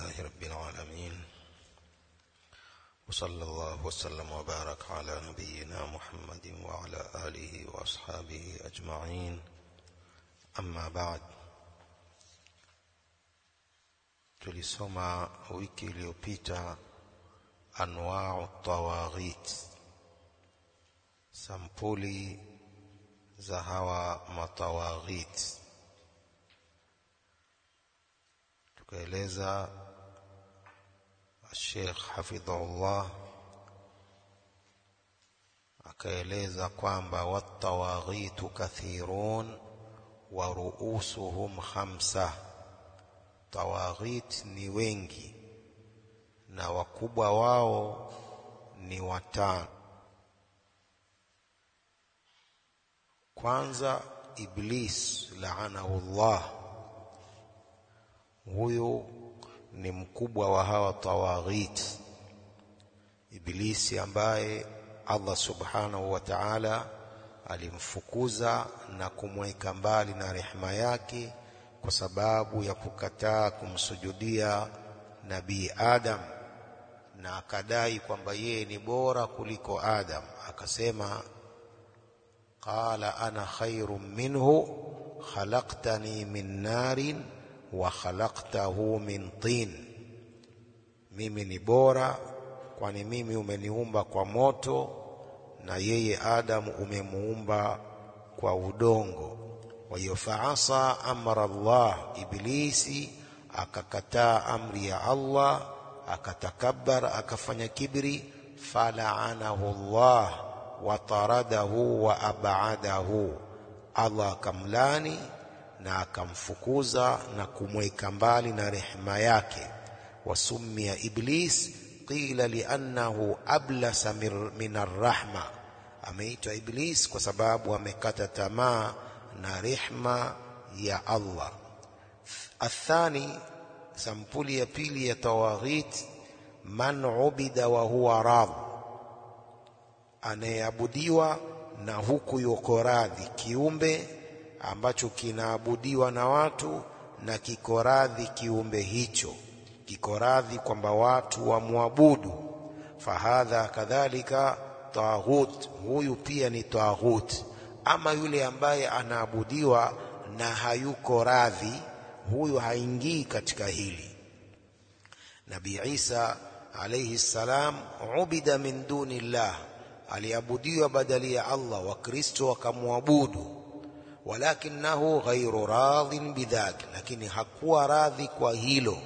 لله رب العالمين وصلى الله وسلم وبارك على نبينا محمد وعلى آله وأصحابه أجمعين أما بعد tulisoma wiki iliyopita anwau tawaghit sampuli za hawa matawaghit tukaeleza Sheikh hafidhahullah akaeleza kwamba watawaghitu kathirun wa ruusuhum khamsa tawaghit ni wengi na wakubwa wao ni watano kwanza iblis laanahu Allah huyu ni mkubwa wa hawa tawaghit ibilisi ambaye Allah subhanahu wa ta'ala alimfukuza na kumweka mbali na rehema yake kwa sababu ya kukataa kumsujudia nabii Adam na akadai kwamba yeye ni bora kuliko Adam akasema qala ana khairum minhu khalaqtani min narin wa khalaqtahu min tin mimi ni bora kwani mimi umeniumba kwa moto na yeye Adam umemuumba kwa udongo kwa hiyo faasa amra Allah iblisi akakataa amri ya Allah akatakabbar akafanya kibri falaanahu Allah wa taradahu wa abadahu Allah akamlani na akamfukuza na kumweka mbali na rehema yake wasumia iblis qila liannahu ablasa min arrahma ameitwa iblis kwa sababu amekata tamaa na rehma ya Allah athani sampuli ya pili ya tawaghit man ubida wa huwa radh anayeabudiwa na huku yuko radhi kiumbe ambacho kinaabudiwa na watu na kiko radhi kiumbe hicho kiko radhi kwamba watu wamwabudu fahadha kadhalika taghut huyu pia ni taghut ama yule ambaye anaabudiwa na hayuko radhi huyu haingii katika hili Nabii Isa alayhi salam ubida min duni llah aliabudiwa badali ya Allah wakristo wakamwabudu walakinahu ghairu radhin bidhak lakini hakuwa radhi kwa hilo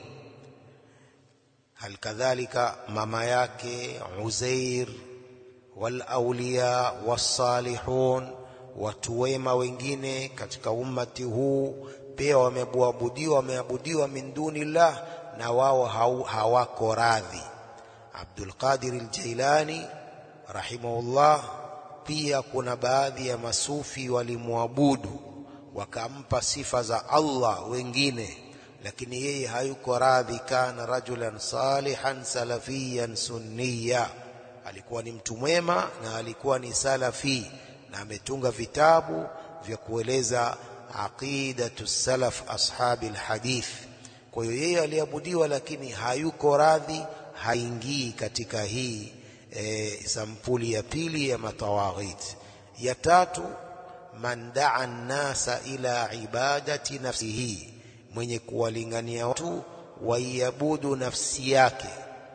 hal kadhalika mama yake Uzair wal awliya was-salihun watu wema wengine katika ummati huu pia wameabudiwa wameabudiwa min dunillah na wao hawako radhi Abdul Qadir al-Jailani rahimahullah pia kuna baadhi ya masufi walimwabudu wakampa sifa za Allah wengine lakini yeye hayuko radhi kana rajulan salihan salafiyan sunniya alikuwa ni mtu mwema na alikuwa ni salafi na ametunga vitabu vya kueleza aqidatu salaf ashabi alhadith kwa hiyo yeye aliabudiwa lakini hayuko radhi haingii katika hii e, sampuli ya pili ya matawaghit ya tatu man daa nasa ila ibadati nafsihi mwenye kuwalingania watu waiabudu nafsi yake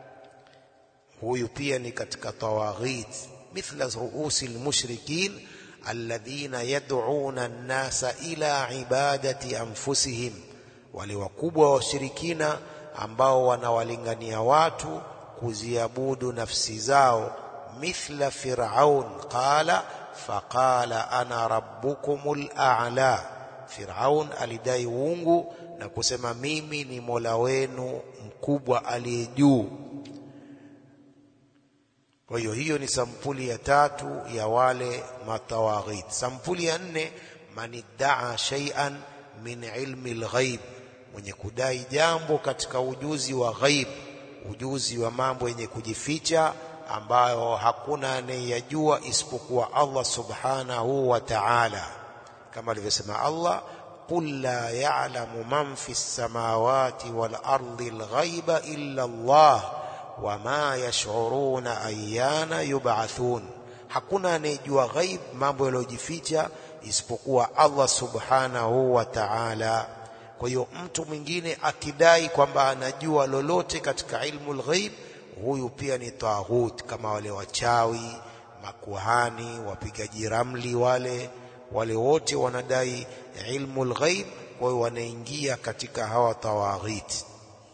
huyu pia ni katika tawaghit mithla ruusi almushrikin alladhina yad'una an-nasa ila ibadati anfusihim wale wakubwa wa washirikina ambao wanawalingania watu kuziabudu nafsi zao mithla fir'aun qala faqala ana rabbukumul a'la fir'aun alidai uungu na kusema mimi ni mola wenu mkubwa aliye juu kwa hiyo hiyo ni sampuli ya tatu ya wale matawaghit sampuli ya nne maniddaa shay'an min ilmi alghaib mwenye kudai jambo katika ujuzi wa ghaib ujuzi wa mambo yenye kujificha ambayo hakuna anayeyajua isipokuwa Allah subhanahu wa ta'ala kama alivyosema Allah قل لا يعلم من في السماوات والأرض الغيب إلا الله وما يشعرون أيان يبعثون hakuna anayejua ghaib mambo yaliyojificha isipokuwa Allah subhanahu wa ta'ala kwa hiyo mtu mwingine akidai kwamba anajua lolote katika ilmu lghaib huyu pia ni taghut kama wale wachawi makuhani wapigaji ramli wale wale wote wanadai ilmu lghaib kwa hiyo wanaingia katika hawa tawaghit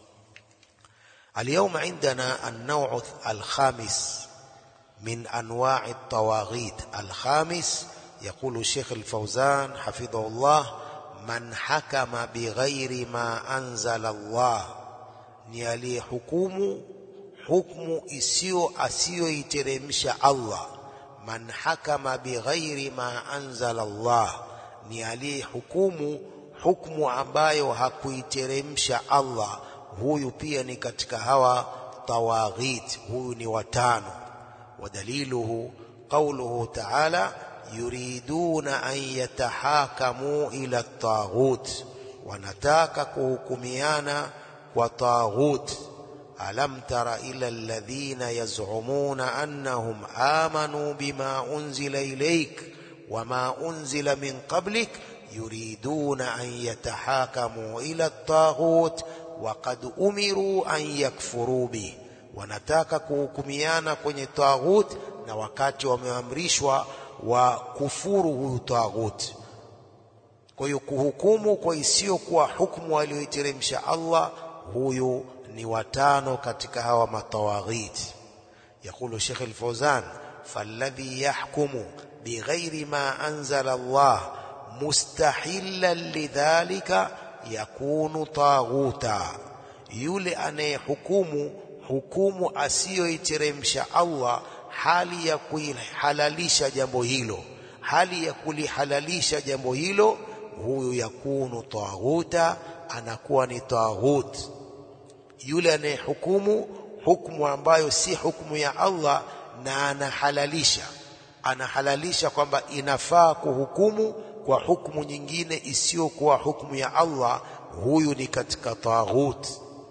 اليوم عندنا النوع الخامس من أنواع الطواغيت الخامس يقول الشيخ الفوزان حفظه الله من حكم بغير ما أنزل الله ni aliyehukumu hukmu isiyo asiyoiteremsha Allah man hakama bighairi ma anzala Allah ni aliyehukumu hukmu ambayo hakuiteremsha Allah huyu pia ni katika hawa tawaghit huyu ni watano ودليله قوله تعالى يريدون أن يتحاكموا إلى الطاغوت ونتاك كهكميانا وطاغوت ألم تر إلى الذين يزعمون أنهم آمنوا بما أنزل إليك وما أنزل من قبلك يريدون أن يتحاكموا إلى الطاغوت وقد أمروا أن يكفروا به wanataka kuhukumiana kwenye taghut na wakati wameamrishwa wa kufuru huyu taghut kwa hiyo kuhukumu kwa isiyokuwa hukumu aliyoiteremsha Allah huyu ni watano katika hawa matawaghit يقول الشيخ الفوزان فالذي يحكم بغير ما أنزل الله مستحلا لذلك يكون طاغوتا yule anayehukumu hukumu asiyoiteremsha Allah hali ya kuihalalisha jambo hilo hali ya kulihalalisha jambo hilo huyu yakunu taghuta anakuwa ni taghut yule anayehukumu hukumu ambayo si hukumu ya Allah na anahalalisha anahalalisha kwamba inafaa kuhukumu kwa hukumu nyingine isiyokuwa hukumu ya Allah huyu ni katika taghut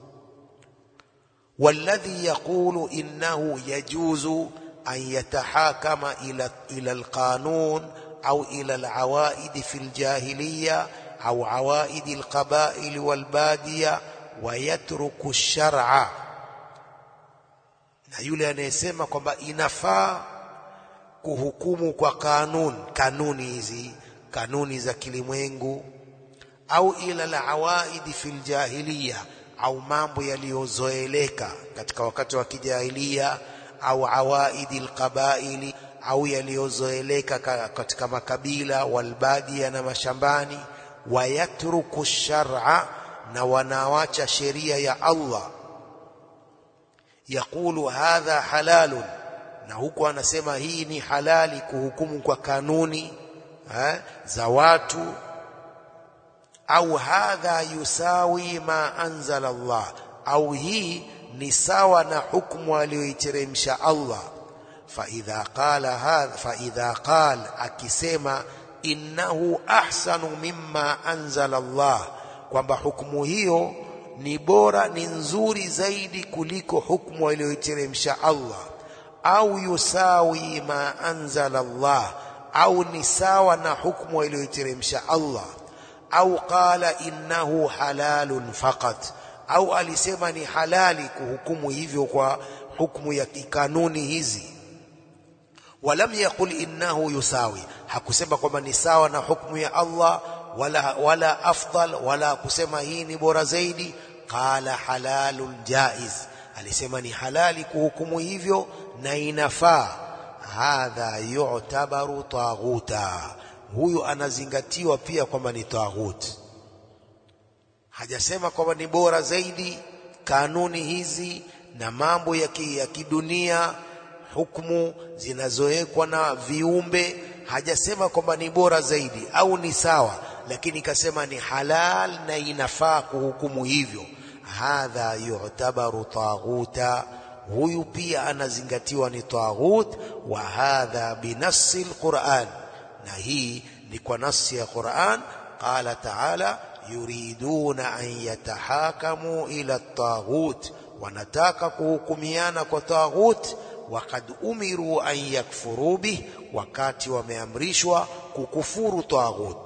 والذي يقول إنه يجوز أن يتحاكم إلى إلى القانون أو إلى العوائد في الجاهلية أو عوائد القبائل والبادية ويترك الشرع na yule anayesema kwamba inafaa kuhukumu kwa kanuni kanuni hizi kanuni za kilimwengu au ila alawaidi fil jahiliya au mambo yaliyozoeleka katika wakati wa kijahilia au awaidi alqabaili au yaliyozoeleka katika makabila walbadia na mashambani wayatruku shar'a na wanawacha sheria ya Allah yakulu hadha halalun na huku anasema hii ni halali kuhukumu kwa kanuni eh, za watu au hadha yusawi ma anzala Allah au hii ni sawa na hukumu aliyoiteremsha Allah fa idha qala hadha fa idha qala akisema innahu ahsanu mimma anzala Allah kwamba hukumu hiyo ni bora ni nzuri zaidi kuliko hukumu aliyoiteremsha Allah au yusawi ma anzala Allah au ni sawa na hukumu aliyoiteremsha Allah au qala innahu halalun faqat au alisema ni halali kuhukumu hivyo kwa hukumu ya kikanuni hizi walam yaqul innahu yusawi hakusema kwamba ni sawa na hukumu ya Allah wala wala afdal wala kusema hii ni bora zaidi qala halalun jaiz alisema ni halali kuhukumu hivyo na inafaa hadha yu'tabaru taghuta huyu anazingatiwa pia kwamba ni taghut hajasema kwamba ni bora zaidi kanuni hizi na mambo ya, ki, ya kidunia hukumu zinazowekwa na viumbe hajasema kwamba ni bora zaidi au ni sawa lakini kasema ni halal na inafaa kuhukumu hivyo hadha yu'tabaru taghuta huyu pia anazingatiwa ni taghut wa hadha binassi alquran na hii ni kwa nasi ya Qur'an qala ta'ala yuriduna an yatahakamu ila at-taghut wanataka kuhukumiana kwa taghut wakad umiru an yakfuru bih wakati wameamrishwa kukufuru taghut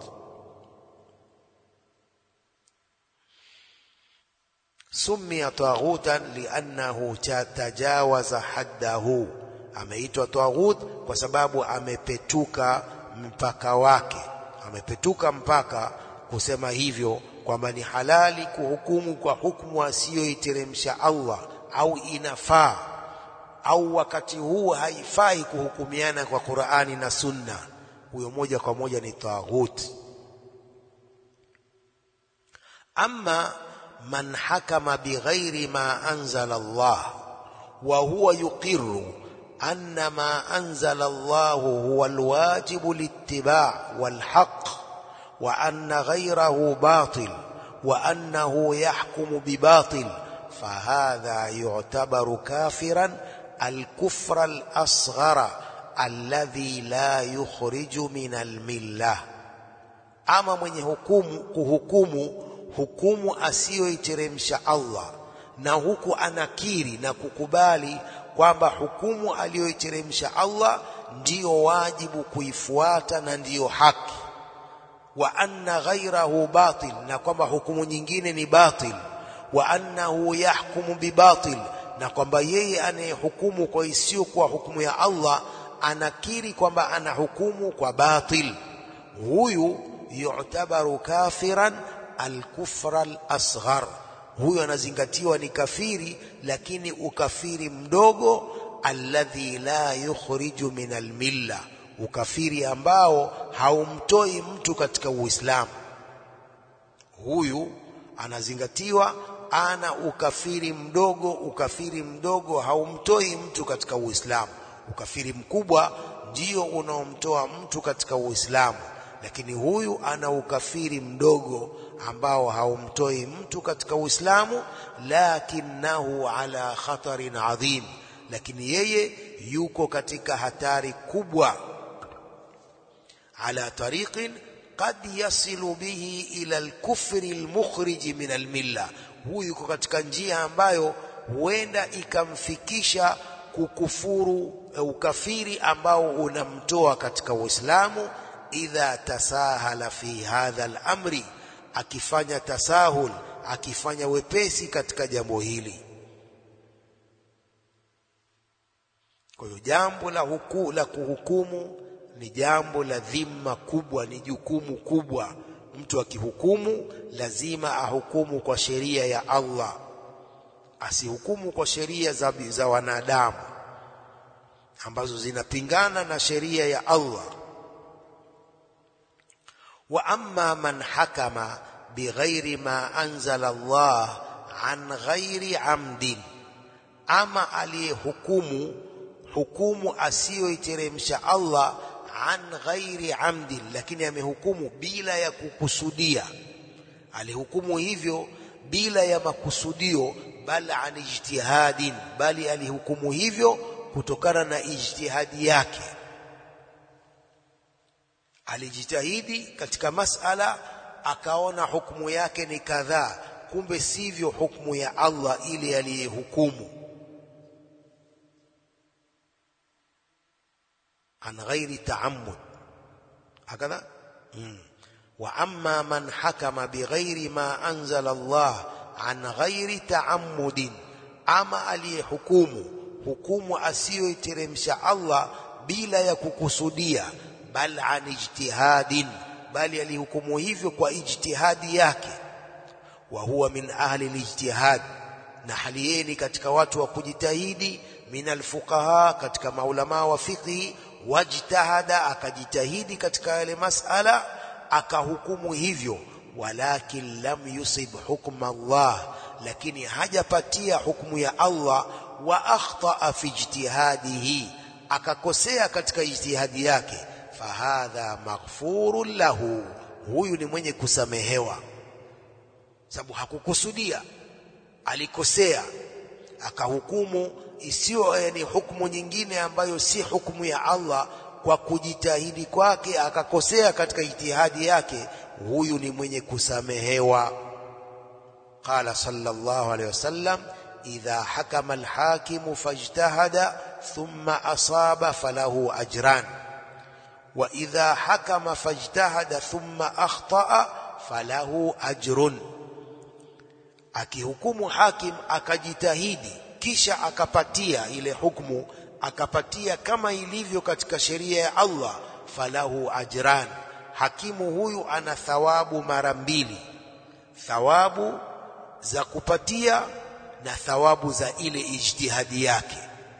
summiya taghutan liannahu tajawaza haddahu ameitwa taghut kwa sababu amepetuka mpaka wake amepetuka mpaka kusema hivyo kwamba ni halali kuhukumu kwa hukumu asiyoiteremsha Allah au inafaa au wakati huu haifai kuhukumiana kwa Qur'ani na Sunna huyo moja kwa moja ni taghut amma man hakama bighairi ma anzala Allah wa huwa yuqirru anna ma anzala Allah huwa alwajibu littiba' walhaq wa anna ghayrahu batil wa annahu yahkumu bibatil fahadha yu'tabaru kafiran الكفر الأصغر الذي لا يخرج من الملة ama mwenye hukumu kuhukumu hukumu asiyoiteremsha Allah na huku anakiri na kukubali kwamba hukumu aliyoiteremsha Allah ndiyo wajibu kuifuata na ndiyo haki wa anna ghairahu batil na kwamba hukumu nyingine ni batil wa annahu yahkumu bibatil na kwamba yeye anayehukumu kwa isiyokuwa hukumu ya Allah anakiri kwamba anahukumu kwa batil huyu yu'tabaru kafiran al-kufra al-asghar huyu anazingatiwa ni kafiri lakini ukafiri mdogo alladhi la yukhriju min al-milla ukafiri ambao haumtoi mtu katika Uislamu huyu anazingatiwa ana ukafiri mdogo ukafiri mdogo haumtoi mtu katika Uislamu ukafiri mkubwa ndio unaomtoa mtu katika Uislamu lakini huyu ana ukafiri mdogo ambao haumtoi mtu katika Uislamu lakinahu ala khatarin adhim lakini yeye yuko katika hatari kubwa ala tariqin qad yasilu bihi ila al-kufri al-mukhrij min al-milla huyu yuko katika njia ambayo huenda ikamfikisha kukufuru ukafiri ambao unamtoa katika Uislamu idha tasahala fi hadha al-amri akifanya tasahul akifanya wepesi katika jambo hili kwa hiyo jambo la huku, la kuhukumu ni jambo la dhima kubwa ni jukumu kubwa mtu akihukumu lazima ahukumu kwa sheria ya Allah asihukumu kwa sheria za, za wanadamu ambazo zinapingana na sheria ya Allah wa amma man hakama bighairi ma anzala Allah an ghairi amdin ama aliyehukumu hukumu asiyoiteremsha Allah an ghairi amdin lakini amehukumu bila ya kukusudia alihukumu hivyo bila ya makusudio bal an ijtihadin bali alihukumu hivyo kutokana na ijtihadi yake alijitahidi katika masala akaona hukumu yake ni kadhaa kumbe sivyo hukumu ya Allah ili aliyehukumu عن غير تعمد هكذا واما من حكم بغير ما انزل الله عن غير تعمد اما aliyehukumu hukumu asiyoiteremsha Allah bila ya kukusudia bal an ijtihadin bali alihukumu hivyo kwa ijtihadi yake wa huwa min ahli alijtihad na hali yeye katika watu wa kujitahidi min alfuqaha katika maulama wa fiqhi wajtahada akajitahidi katika yale masala akahukumu hivyo walakin lam yusib hukma Allah lakini hajapatia hukumu ya Allah wa akhtaa fi ijtihadihi akakosea katika ijtihadi yake fahadha maghfurun lahu huyu ni mwenye kusamehewa sababu hakukusudia alikosea akahukumu isiyo yani hukumu nyingine ambayo si hukumu ya Allah kwa kujitahidi kwake akakosea katika ijtihadi yake huyu ni mwenye kusamehewa qala sallallahu alayhi wasallam idha hakama alhakimu fajtahada thumma asaba falahu ajran wa idha hakama fajtahada thumma akhtaa falahu ajrun akihukumu hakim akajitahidi kisha akapatia ile hukumu akapatia kama ilivyo katika sheria ya Allah falahu ajran hakimu huyu ana thawabu mara mbili thawabu za kupatia na thawabu za ile ijtihadi yake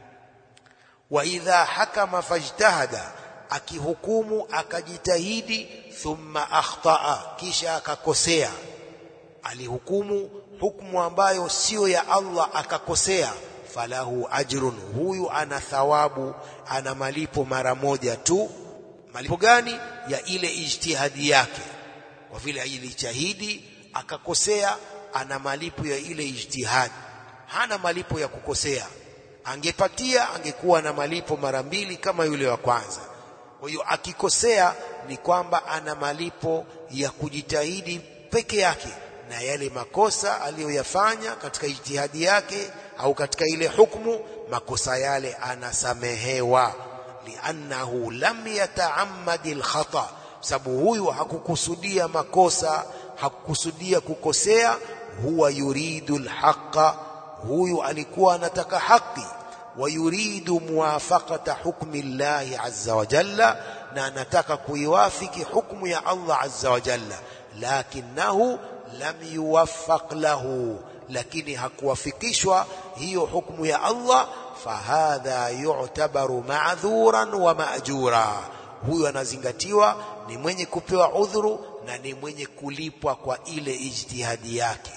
wa idha hakama fajtahada akihukumu akajitahidi thumma akhtaa kisha akakosea alihukumu hukumu ambayo sio ya Allah akakosea falahu ajrun huyu ana thawabu ana malipo mara moja tu malipo gani ya ile ijtihadi yake kwa vile alijitahidi akakosea ana malipo ya ile ijtihadi hana malipo ya kukosea angepatia angekuwa na malipo mara mbili kama yule wa kwanza kwa hiyo akikosea ni kwamba ana malipo ya kujitahidi peke yake na yale makosa aliyoyafanya katika ijtihadi yake au katika ile hukumu makosa yale anasamehewa liannahu lam yataammadi alkhata sababu huyu hakukusudia makosa hakukusudia kukosea huwa yuridu alhaqa huyu alikuwa anataka haki wa yuridu muwafaqata hukmi llahi azza wa jalla na anataka kuiwafiki hukmu ya Allah azza wa jalla lakinahu lam yuwaffaq lahu lakini hakuwafikishwa hiyo hukmu ya Allah fahadha yu'tabaru ma'dhuran wa ma'jura huyu anazingatiwa ni mwenye kupewa udhuru na ni mwenye kulipwa kwa ile ijtihadi yake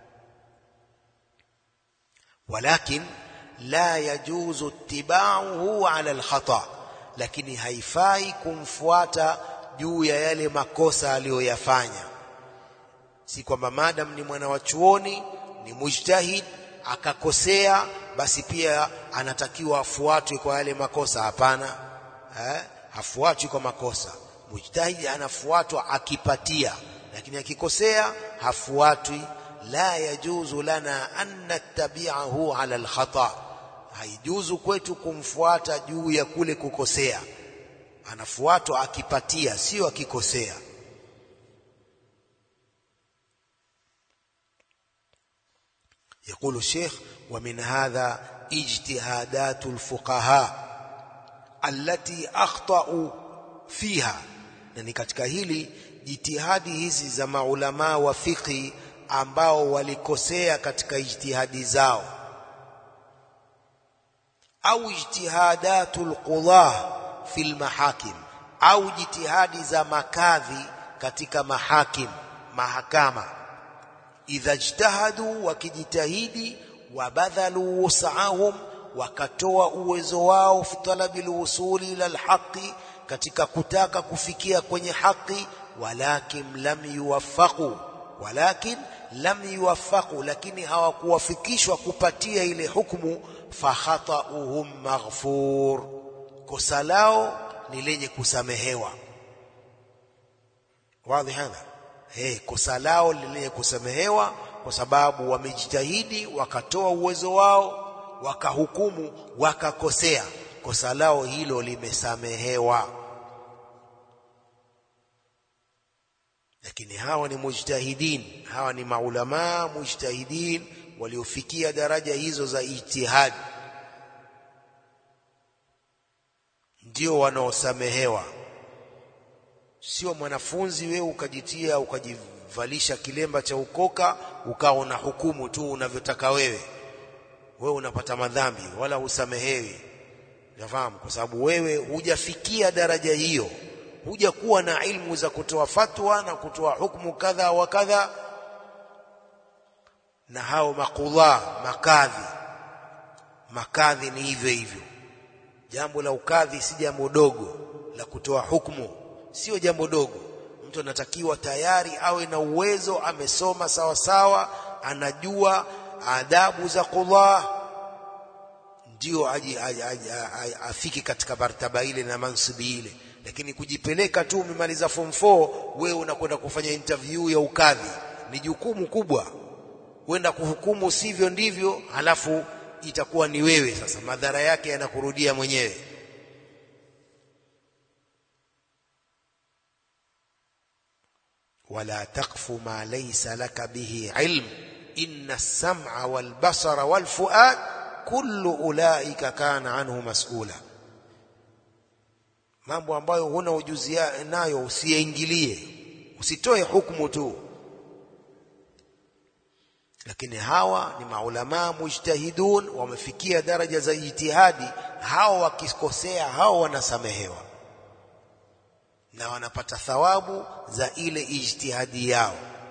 walakin la yajuzu ittiba'uhu 'ala al-khata lakini haifai kumfuata juu ya yale makosa aliyoyafanya si kwamba madam ni mwana wa chuoni ni mujtahid akakosea basi pia anatakiwa afuatwe kwa yale makosa hapana eh hafuatwi kwa makosa mujtahid anafuatwa akipatia lakini akikosea hafuatwi la yajuzu lana an nattabi'ahu ala alkhata haijuzu kwetu kumfuata juu ya kule kukosea anafuatwa akipatia sio akikosea يقول الشيخ ومن هذا اجتهادات الفقهاء التي أخطأوا فيها na katika hili jitihadi hizi za maulama wa fiqhi ambao walikosea katika ijtihadi zao au ijtihadatul qudah fil mahakim au jitihadi za makadhi katika mahakim mahakama idha ijtahadu wakijitahidi wabadhalu wus'ahum wakatoa uwezo wao fi talabil wusuli ila alhaqi katika kutaka kufikia kwenye haki walakin lam yuwaffaqu walakin lam yuwaffaqu lakini hawakuwafikishwa kupatia ile hukumu fakhatauhum maghfur kosa lao ni lenye kusamehewa wazi hadha hey, kosa lao lenye kusamehewa kwa sababu wamejitahidi wakatoa uwezo wao wakahukumu wakakosea kosa lao hilo limesamehewa lakini hawa ni mujtahidin hawa ni maulama mujtahidin waliofikia daraja hizo za ijtihad ndio wanaosamehewa sio mwanafunzi wewe ukajitia ukajivalisha kilemba cha ukoka ukawa una hukumu tu unavyotaka wewe wewe unapata madhambi wala husamehewi nafahamu kwa sababu wewe hujafikia daraja hiyo hujakuwa na ilmu za kutoa fatwa na kutoa hukumu kadha wa kadha na hao makudha makadhi makadhi ni hivyo hivyo jambo la ukadhi si jambo dogo la kutoa hukumu sio jambo dogo mtu anatakiwa tayari awe na uwezo amesoma sawa sawa anajua adabu za qudha ndio afiki katika martaba ile na mansibi ile lakini kujipeleka tu umemaliza form 4 wewe unakwenda kufanya interview ya ukadhi ni jukumu kubwa kwenda kuhukumu sivyo ndivyo halafu itakuwa ni wewe sasa madhara yake yanakurudia mwenyewe wala taqfu ma laysa laka bihi ilm inna as-sam'a wal basara wal fuad kullu ulaika kana anhu mas'ula mambo ambayo huna ujuzi nayo usiyaingilie usitoe hukumu tu lakini hawa ni maulama mujtahidun wamefikia daraja za ijtihadi hawa wakikosea hawa wanasamehewa na wanapata thawabu za ile ijtihadi yao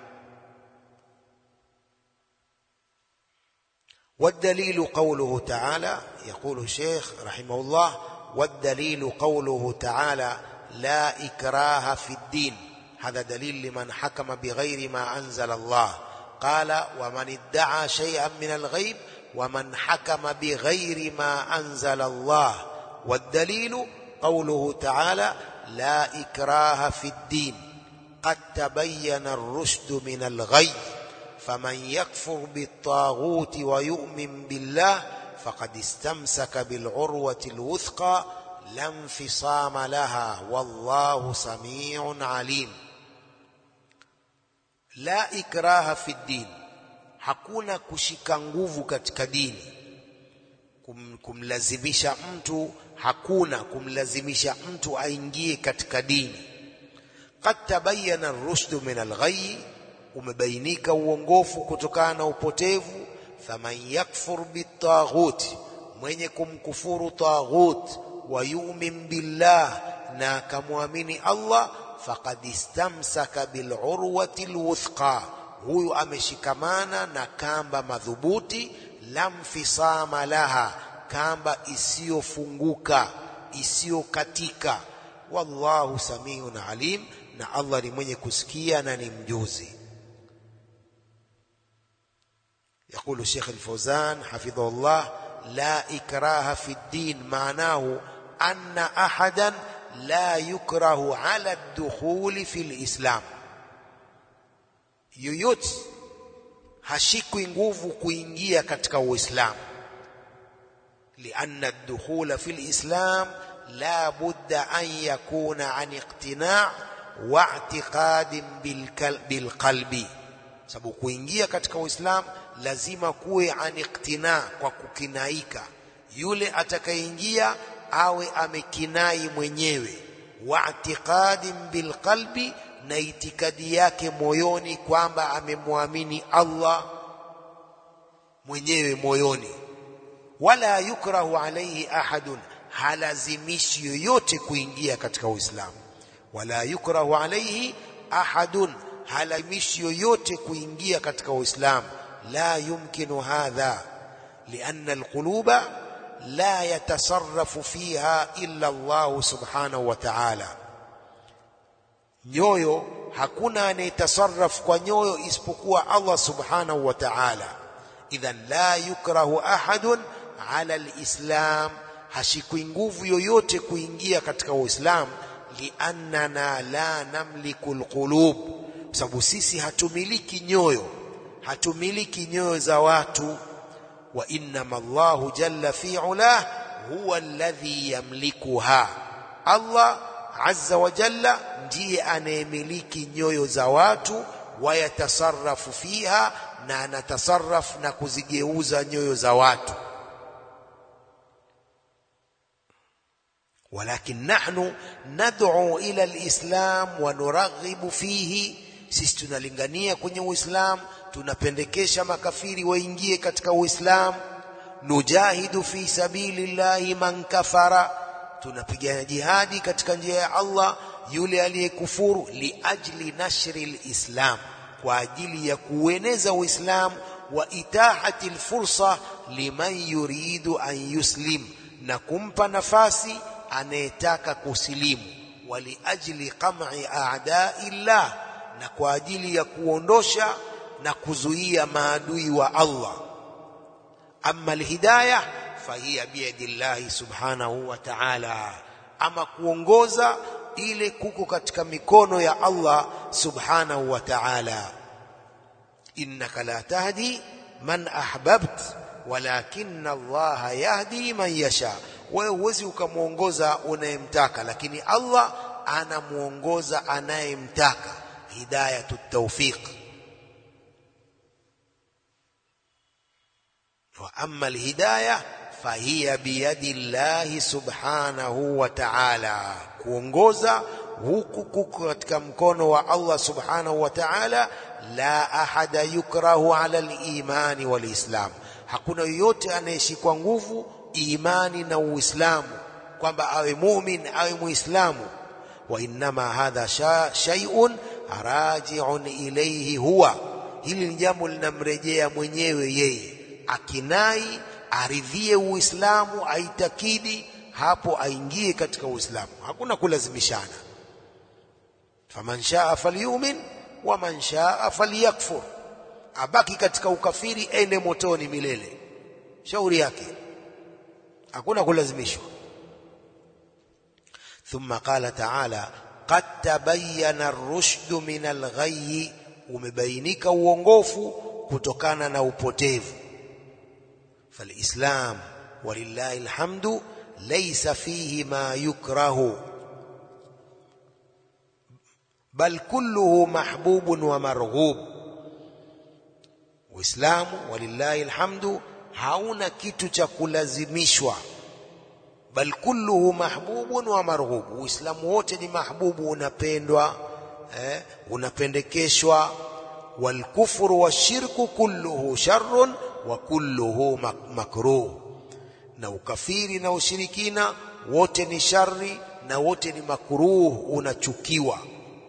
والدليل قوله تعالى يقول الشيخ رحمه الله والدليل قوله تعالى لا إكراه في الدين هذا دليل لمن حكم بغير ما أنزل الله قال ومن ادعى شيئا من الغيب ومن حكم بغير ما أنزل الله والدليل قوله تعالى لا إكراه في الدين قد تبين الرشد من الغي فمن يكفر بالطاغوت ويؤمن بالله فقد استمسك بالعروة الوثقى لا انفصام لها والله سميع عليم la ikraha fi din hakuna kushika nguvu katika dini Kum, kumlazimisha mtu hakuna kumlazimisha mtu aingie katika dini qad tabayyana ar-rushd min al-ghayy umebainika uongofu kutokana na upotevu faman yakfur bitaghut mwenye kumkufuru taghut wa yu'min billah na akamwamini Allah faqad istamsaka bil urwati alwuthqa huyu ameshikamana na kamba madhubuti lam fisama laha kamba isiyofunguka isiyokatika wallahu samiun alim na Allah ni mwenye kusikia na ni mjuzi يقول الشيخ الفوزان حفظه الله لا إكراه في الدين معناه أن أحدا لا يكره على الدخول في الإسلام yoyote hashikwi nguvu kuingia katika uislamu lianna ad-dukhula fi al-islam la budda an yakuna an iqtina' wa i'tiqadin bil qalbi sababu kuingia katika uislamu lazima kuwe an iqtina' kwa kukinaika yule atakayeingia awe amekinai mwenyewe wa i'tiqadin bil qalbi na itikadi yake moyoni kwamba amemwamini Allah mwenyewe moyoni wala yukrahu alayhi ahadun halazimishi yoyote kuingia katika Uislamu wala yukrahu alayhi ahadun halazimishi yoyote kuingia katika Uislamu la yumkinu hadha lianna alquluba la yatasarrafu fiha illa Allah subhanahu wa ta'ala nyoyo hakuna anayetasarraf kwa nyoyo isipokuwa Allah subhanahu wa ta'ala idhan la yukrahu ahadun ala alislam hashikwi nguvu yoyote kuingia katika uislamu liannana la namliku alqulub sababu sisi hatumiliki nyoyo hatumiliki nyoyo za watu wa innama Allahu jalla fi ulah huwa alladhi yamlikuha Allah azza wa jalla ndiye anayemiliki nyoyo za watu wayatasarrafu fiha na anatasarraf na kuzigeuza nyoyo za watu ولكن نحن ندعو إلى الإسلام ونرغب فيه sisi tunalingania kwenye uislamu tunapendekesha makafiri waingie katika uislamu nujahidu fi sabilillahi man kafara tunapigana jihadi katika njia ya Allah yule aliyekufuru liajli nashri alislam kwa ajili ya kueneza uislamu wa itahati alfursa liman yuridu an yuslim na kumpa nafasi anayetaka kusilimu waliajli qam'i a'da'illah na kwa ajili ya kuondosha na kuzuia maadui wa Allah amma alhidayah fahiya biyadillahi subhanahu wa ta'ala ama kuongoza ile kuko katika mikono ya Allah subhanahu wa ta'ala innaka la tahdi man ahbabt walakinna Allah yahdi man yasha wewe huwezi ukamwongoza unayemtaka lakini Allah anamuongoza anayemtaka hidayatut tawfiq wa amma alhidayah fahiya biyadi llahi subhanahu wa ta'ala kuongoza huku kuko katika mkono wa Allah subhanahu wa ta'ala la ahada yukrahu ala al-imani wal-islam hakuna yoyote anayeshikwa nguvu imani na uislamu kwamba awe mumin awe muislamu wa innama hadha shay'un raji'un ilayhi huwa hili ni jambo linamrejea mwenyewe yeye akinai aridhie uislamu aitakidi hapo aingie katika uislamu hakuna kulazimishana faman shaa falyumin wa man shaa falyakfur abaki katika ukafiri ende motoni milele shauri yake hakuna kulazimishwa thumma qala ta'ala qad tabayyana ar-rushd min al-ghayy umebainika uongofu kutokana na upotevu فالإسلام ولله الحمد ليس فيه ما يكره بل كله محبوب ومرغوب وإسلام ولله الحمد hauna kitu cha kulazimishwa bal kulluhu mahbubun wa marghub uislamu wote ni mahbubu unapendwa eh, unapendekeshwa wal kufru washirku kulluhu sharrun wa kulluhu makruh na ukafiri na ushirikina wote ni shari na wote ni makruh unachukiwa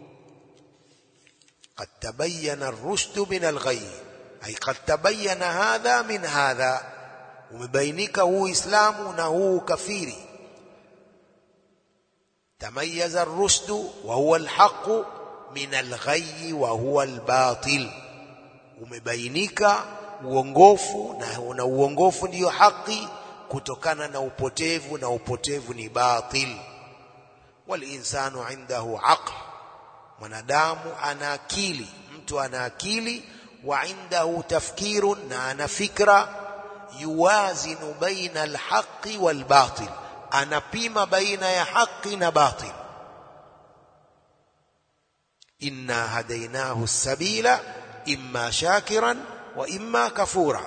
قد تبين الرشد من الغي أي قد تبين هذا من هذا ومبينك هو إسلام نهو كفير تميز الرشد وهو الحق من الغي وهو الباطل ومبينك uongofu na, na uongofu ndiyo haki kutokana na upotevu na upotevu ni batil walinsanu indahu aql mwanadamu ana akili mtu ana akili wa indahu tafkirun na ana fikra yuwazinu baina alhaqi walbatil anapima baina ya haki na batil inna hadainahu sabila imma shakiran wa imma kafura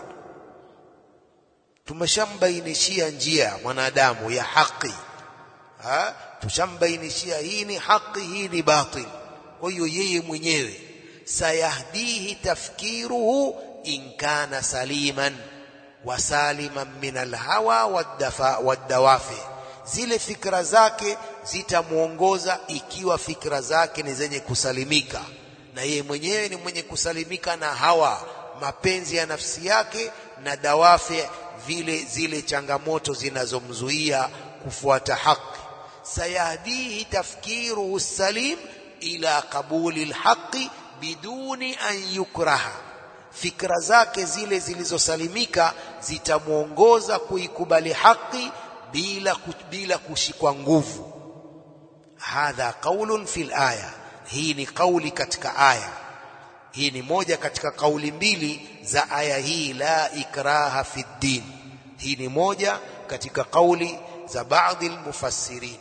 tumeshambainishia njia mwanadamu ya haki ha tushambainishia hii ni haki hii ni batil kwa hiyo yeye mwenyewe sayahdihi tafkiruhu in kana saliman wa saliman min alhawa wadawafi zile fikra zake zitamuongoza ikiwa fikra zake ni zenye kusalimika na yeye mwenyewe ni mwenye kusalimika na hawa mapenzi ya nafsi yake na dawafi vile zile changamoto zinazomzuia kufuata haki sayahdihi tafkiruhu salim ila qabuli alhaqi biduni an yukraha fikra zake zile zilizosalimika zitamwongoza kuikubali haki bila bila kushikwa nguvu hadha qaulun fil aya hii ni kauli katika aya hii ni moja katika kauli mbili za aya hii la ikraha fi din hii ni moja katika kauli za baadhi almufassirin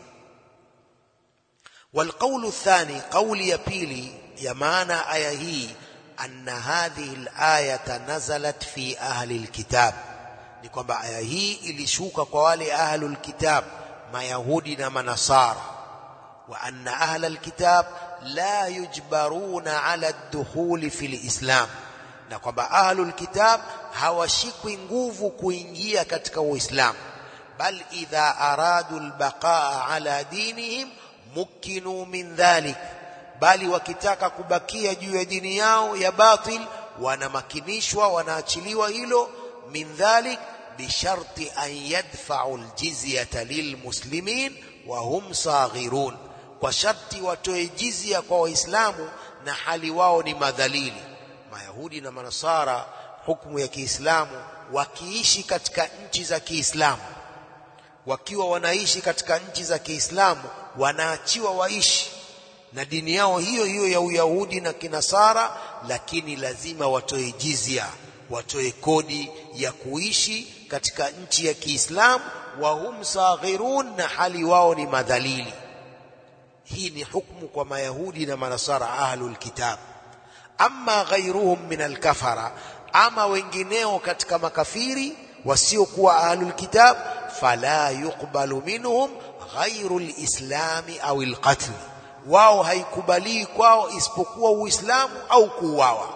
والقول الثاني قول يبيلي يمانا آية هي أن هذه الآية نزلت في أهل الكتاب ni kwamba aya hii ilishuka kwa wale ahlul kitab mayahudi na manasara wa anna ahlal kitab la yujbaruna ala ad-dukhuli fil islam na kwamba ahlul kitab hawashikwi nguvu kuingia katika uislamu bal idha aradu al-baqaa ala dinihim mukinu min dhalik bali wakitaka kubakia juu ya dini yao ya batil wanamakinishwa wanaachiliwa hilo min dhalik bisharti an yadfa'u aljizyata lilmuslimin wa hum saghirun kwa sharti watoe jizya kwa waislamu na hali wao ni madhalili mayahudi na manasara hukumu ya Kiislamu wakiishi katika nchi za Kiislamu wakiwa wanaishi katika nchi za Kiislamu wanaachiwa waishi na dini yao hiyo hiyo ya Uyahudi na Kinasara lakini lazima watoe jizya watoe kodi ya kuishi katika nchi ya Kiislamu wa hum saghirun na hali wao ni madhalili hii ni hukumu kwa mayahudi na manasara ahlul kitab amma ghairuhum min alkafara ama wengineo katika makafiri wasiokuwa ahlul kitab fala yuqbalu minhum ghairu lislami au alqatl wao haikubaliwi kwao isipokuwa uislamu au kuuawa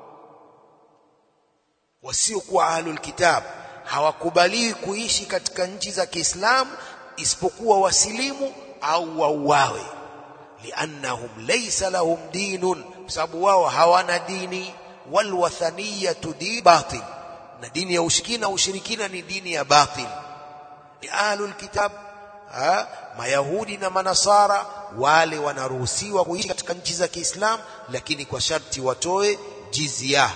wasiokuwa ahlul kitab hawakubaliwi kuishi katika nchi za Kiislamu isipokuwa wasilimu au wauawe liannahum laysa lahum dinun kwa sababu wao hawana dini walwathaniyatu di batil na dini ya ushirikina ushirikina ni dini ya batil ni ahlul kitab ha? mayahudi na manasara wale wanaruhusiwa kuishi katika nchi za Kiislamu lakini kwa sharti watoe jizya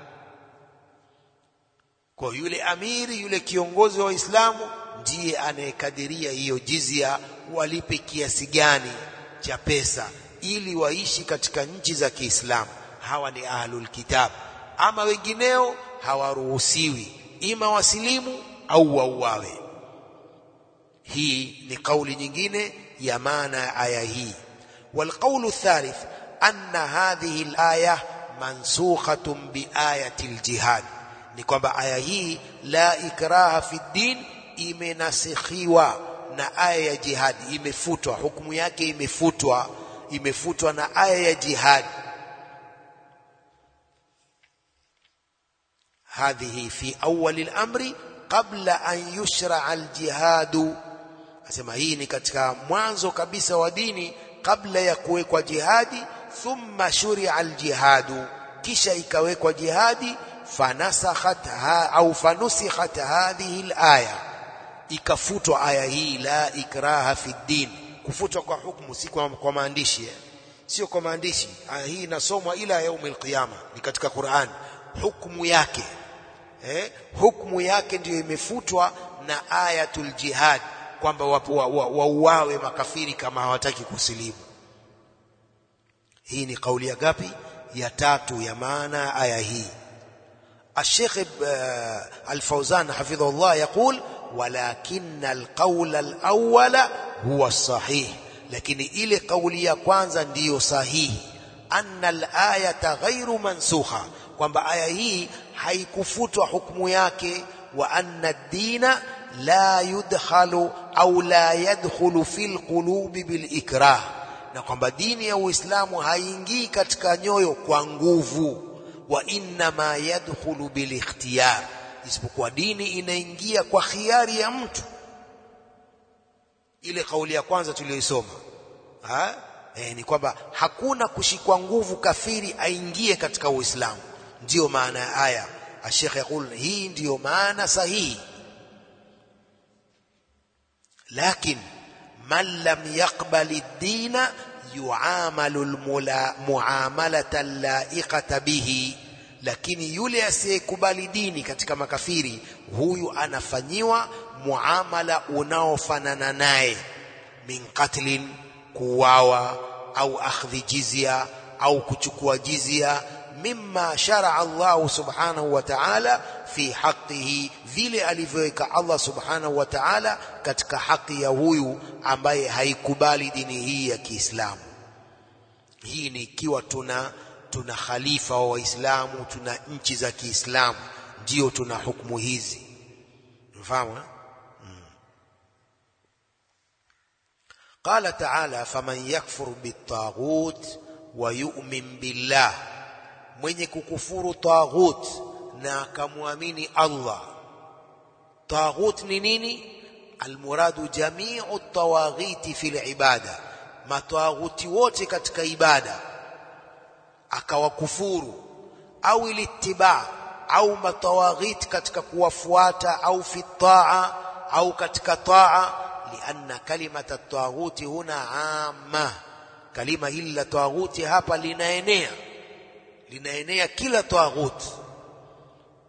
kwa yule amiri yule kiongozi wa Waislamu ndiye anayekadiria hiyo jizya walipe kiasi gani cha pesa ili waishi katika nchi za Kiislamu hawa ni ahlul kitab ama wengineo hawaruhusiwi ima wasilimu au wauawe hii ni kauli nyingine ya maana ya aya hii والقول الثالث أن هذه الآية منسوخة بآية الجهاد ni kwamba aya hii la ikraha fi din imenasikhiwa na aya ya jihadi imefutwa hukumu yake imefutwa imefutwa na aya ya jihadi هذه في أول الأمر قبل أن يشرع الجهاد asema hii ni katika mwanzo kabisa wa dini kabla ya kuwekwa jihadi thumma shuria aljihadu kisha ikawekwa jihadi fanasakhat ha, au fanusikhat hadhihi alaya ikafutwa aya hii la ikraha fi din kufutwa kwa hukumu si kwa, kwa maandishi eh? sio kwa maandishi aya hii inasomwa ila yaumil qiyama ni katika Qur'an hukumu yake eh? hukumu yake ndiyo imefutwa na ayatul jihad kwamba wauawe wa, wa makafiri kama hawataki kusilimu hii ni kauli ya gapi ya tatu ya maana aya hii الشيخ الفوزان حفظه الله يقول ولكن القول الأول هو الصحيح لكن إلي قولي ya kwanza ndiyo sahihi أن الآية غير منسوخة kwamba aya hii haikufutwa hukumu yake wa anna ad-dina la yudkhalu au la yadkhulu fil qulubi bil ikrah na kwamba dini ya Uislamu haingii katika nyoyo kwa nguvu wa inna ma yadkhulu bil ikhtiyar isipokuwa dini inaingia kwa khiari ya mtu ile kauli ya kwanza tuliyoisoma ha e, ni kwamba hakuna kushikwa nguvu kafiri aingie katika Uislamu ndiyo maana ya aya Sheikh yakul hii ndiyo maana sahihi لكن من لم يقبل الدين يعامل المعاملة اللائقة به lakini yule asiyekubali dini katika makafiri huyu anafanyiwa muamala unaofanana naye min qatlin kuwawa au akhdhi jizya au kuchukua jizya mimma sharaa Allah subhanahu wa ta'ala fi haqqihi vile alivyoweka Allah subhanahu wa ta'ala katika haki ya huyu ambaye haikubali dini hii ya Kiislamu hii ni ikiwa tuna tuna khalifa wa Waislamu tuna nchi za Kiislamu ndio tuna hukumu hizi mfahamu hmm. قال تعالى فمن يكفر بالطاغوت ويؤمن بالله mwenye kukufuru taghut na akamwamini Allah taghut ni nini almuradu jami'u tawaghiti fil ibada matawaghuti wote katika ibada akawakufuru au ilittiba au matawaghit katika kuwafuata au fi taa au katika taa lianna kalimata taghuti huna amma kalima hili la taghuti hapa linaenea linaenea kila taghut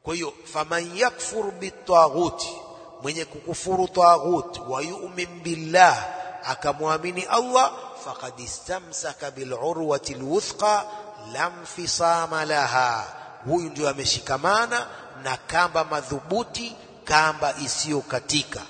kwa hiyo faman yakfur bitaghuti mwenye kukufuru taghut wa yu'min billah akamwamini Allah faqad istamsaka bil urwati alwuthqa lam fisama laha huyu ndio ameshikamana na kamba madhubuti kamba isiyokatika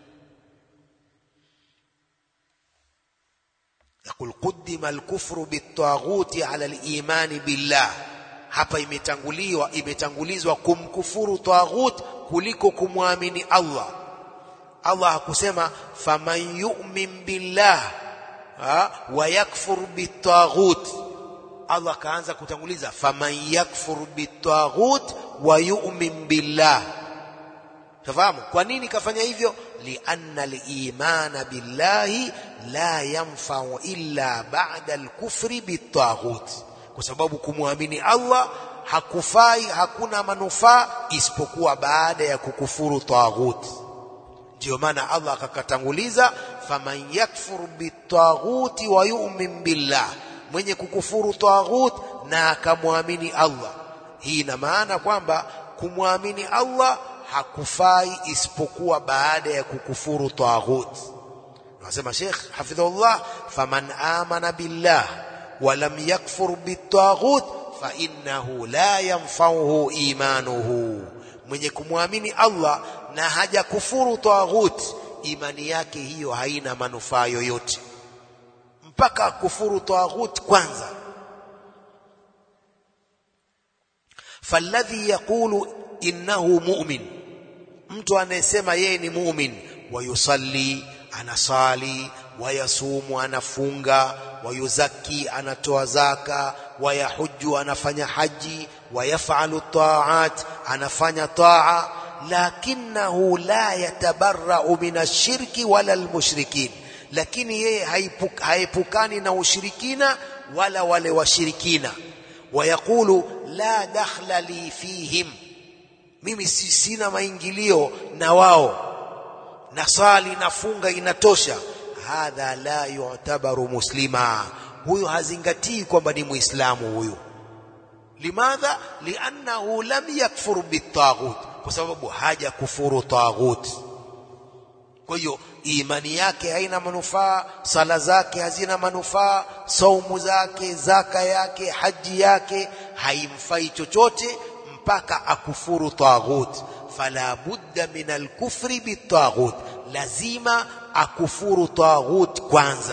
يقول قدم الكفر بالطاغوت على الإيمان بالله hapa imetanguliwa imetangulizwa kumkufuru taghut kuliko kumwamini Allah Allah hakusema faman yu'min billah wa yakfur bitaghut Allah kaanza kutanguliza faman yakfur bitaghut wa yu'min billah tafahamu kwa nini kafanya hivyo lianna al-imana billahi la yanfa'u illa ba'da al-kufri bitaghut kwa sababu kumwamini Allah hakufai hakuna manufaa isipokuwa baada ya kukufuru taghut ndio maana Allah akakatanguliza faman yakfur bitaghuti wa yu'min billah mwenye kukufuru taghut na akamwamini Allah hii ina maana kwamba kumwamini Allah hakufai isipokuwa baada ya kukufuru taghut nasema Sheikh hafidhullah faman amana billah wa lam yakfur bitaghut fa innahu la yanfa'uhu imanuhu mwenye kumwamini Allah na hajakufuru taghut imani yake hiyo haina manufaa yoyote mpaka kufuru taghut kwanza falladhi yaqulu innahu mu'min mtu anayesema yeye ni mu'min wayusalli anasali wayasumu anafunga wayuzaki anatoa zaka wayahuju anafanya haji wayafalu taat anafanya taa lakinahu la yatabarra'u min ashirki wala almushrikin lakini yeye haepukani na ushirikina wala wale washirikina wayaqulu la dakhla li fihim mimi sina maingilio na wao nasali nafunga inatosha hadha la yu'tabaru muslima huyu hazingatii kwamba ni muislamu huyu limadha liannahu lam yakfur bitaghut kwa sababu haja kufuru taghut kwa hiyo imani yake haina manufaa sala zake hazina manufaa saumu zake zaka yake haji yake haimfai chochote mpaka akufuru taghut fala budda min alkufri bitaghut lazima akufuru taghut kwanza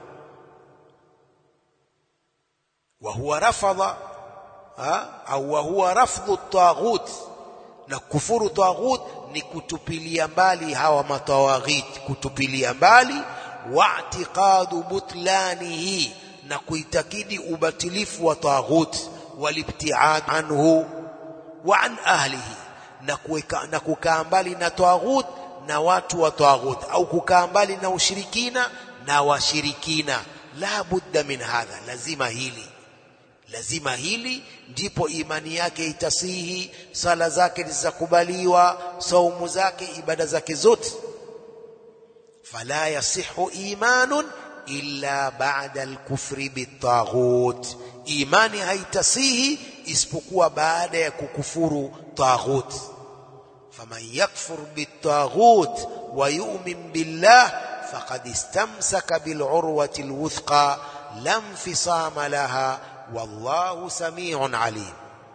wa huwa rafadha au wa huwa rafdhu taghut na kufuru taghut ni kutupilia mbali hawa matawaghit kutupilia mbali wa'tiqadu butlanihi na kuitakidi ubatilifu wa taghut walibtiad anhu wa an ahlihi na kuweka na kukaa mbali na taghut na watu wa taghut au kukaa mbali na ushirikina na washirikina la budda min hadha lazima hili lazima hili ndipo imani yake itasihi sala zake zizakubaliwa saumu zake ibada zake zote fala yasihu imanun illa ba'da al-kufri bitaghut imani haitasihi isipokuwa baada ya kukufuru taghut faman yakfur bitaghut wa yu'min billah faqad istamsaka bil urwati al-wuthqa lam fisama laha والله سميع عليم